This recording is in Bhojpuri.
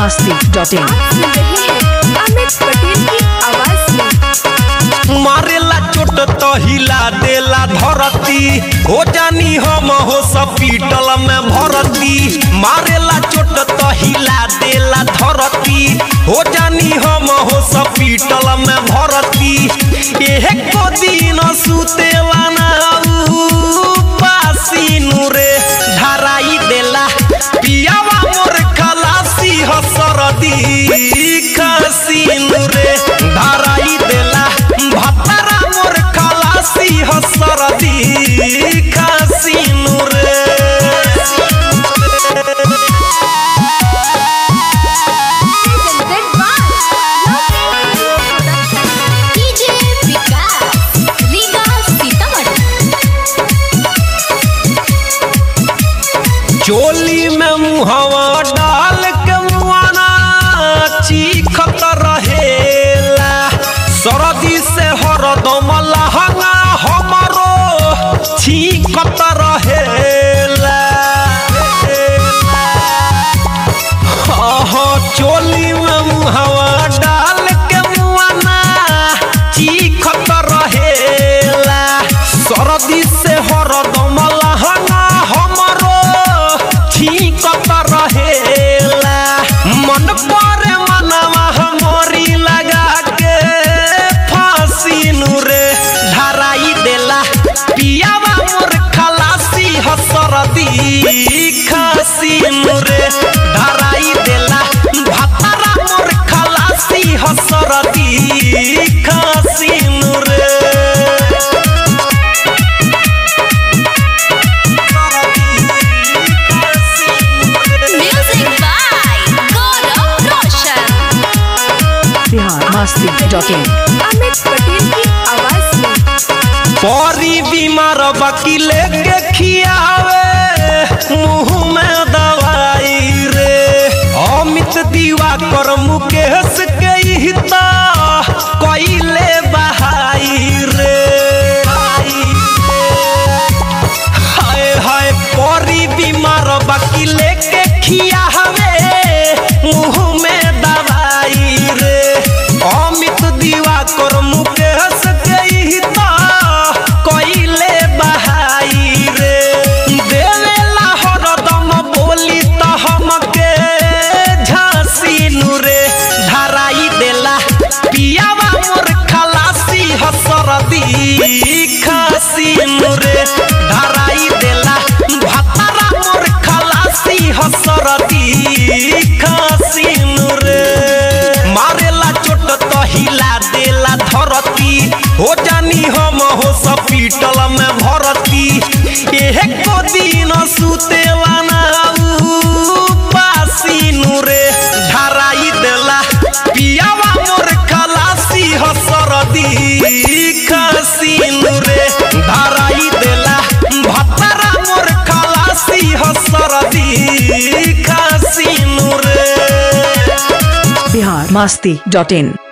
मस्ती डॉट इन आप सुन रहे हैं अमित पटेल की आवाज में मारेला चोट तो हिला देला धरती हो जानी हम हॉस्पिटल में भरती मारेला चोट तो हिला देला धरती हो जानी हम हॉस्पिटल में भरती एहे को दिन सुतेला ना पासीनु रे धराई देला पियावा मोर खलासी हसरदी खसीनु रे धराई देला भतरा मोर खलासी हसरदी खसीनु रे presented by DJ विकास रीगा सीतामढ़ी चोली में मुहवा डाल के मुआना चीखत रहेला सरदी से हरदम लहंगा हमरो छीकत रहेला हाँ चोली में मुहवा डाल के मुआना चीखत रहेला सरदी से हरदम लहंगा हमरो छीकत रहेला मन पर मनवा हमरी लगा के फांसी रे धराई देला पियावा मोर खलासी हसरदी खासी रे धराई देला भतरा मोर खलासी हसरदी खासी रे music by Gaurav Roshan Bihar Masti dot in Amit Patel की आवाज में परी बीमार वकीले के खियावे मुंह में दवाई रे अमित दीवा कर मुकेश के हिता कइले बहाई रे हाय हाय परी बीमार वकीले के खियावे मुंह में दवाई रे अमित दीवा कर मुकेश के हिता कइले बहाई रे देवेला हरदम बोली त हमके झांसी रे धराई देला पियावा मोर खलासी हसरदी खासी रे धराई देला भतरा मोर खलासी हसरदी खासी रे मारेला चोट तो हिला देला धरती हो जानी हम हॉस्पिटल में भरती एहे को दिन सुतेला ना पासीनु रे धराई देला पियावा मोर खलासी हसरदी खासीनु रे धराई देला भतरा मोर खलासी हसरदी खासीनु रे बिहार मस्ती डॉट इन